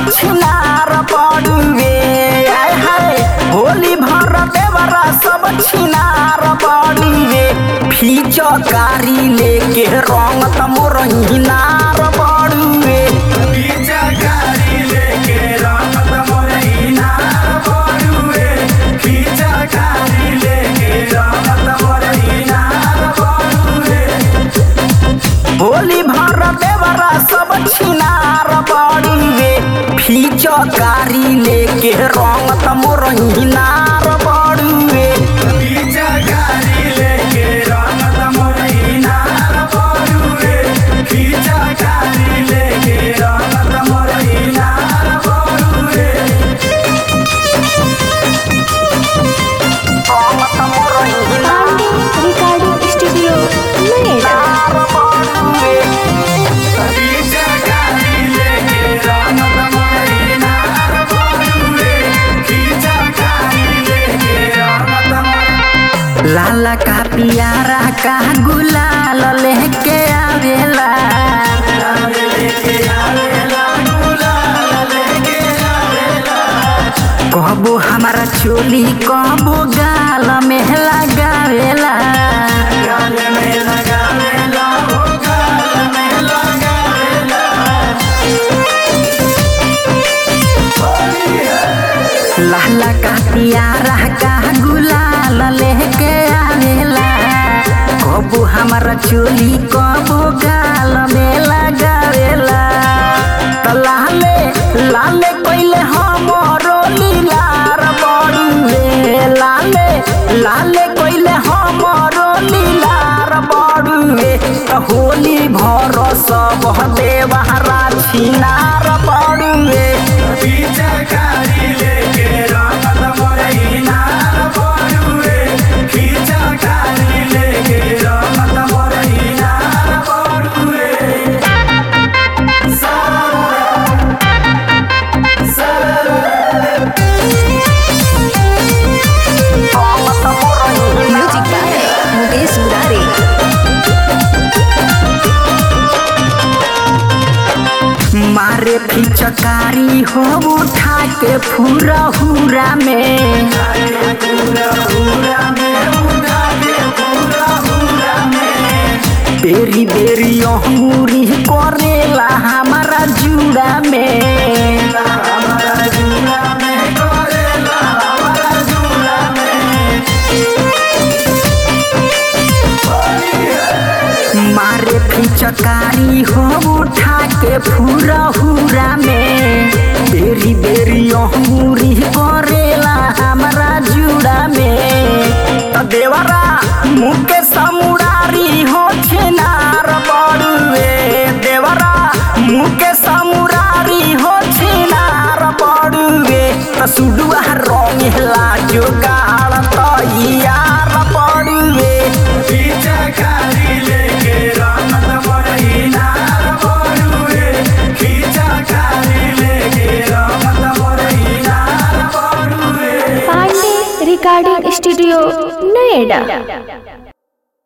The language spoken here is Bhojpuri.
छिनार बड़ुए आय हाय होली भर देवरा सब छिनार बड़ुए फीचकारी लेके रंग त मोर हिनार बड़ुए होली भर देवरा सब छिनार बड़ुए फीचकारी लेके रंग त मोर हिनार बड़ुए रंग त मोर हिनार पांडे रिकॉर्डिंग स्टूडियो नोएडा बड़ुए लाला का पियारा का गुलाल लेके आवेला कहबो हमारा चोली कहबो गाल में लगावेला लाला का पियारा का गुलाल लेके आवेला कबो हमारा चोली कबो गाल में लगावेला त लाले लाले कइले हमरो लीलार बड़ुए लाले लाले कइले हमरो लीलार बड़ुए त होली भर सब देवहरा छिनार बड़ुए म्यूजिक बाय मुकेश मुरारी मारे फिचकारी हो उठा के फूरा हुरा में बेरी बेरी अंगूरी करेला हमारा जुड़ा में मारे फिचकारी हो उठा के फूरा हुरा में बेरी बेरी अंगूरी करेला हमारा जुड़ा में त देवरा मुके समुरारी हो छिनार बड़ुए देवरा मुके समुरारी हो छिनार बड़ुए त सुडुआ रंगेला जोगाड़ त यार बड़ुए पांडे रिकॉर्डिंग स्टूडियो नोएडा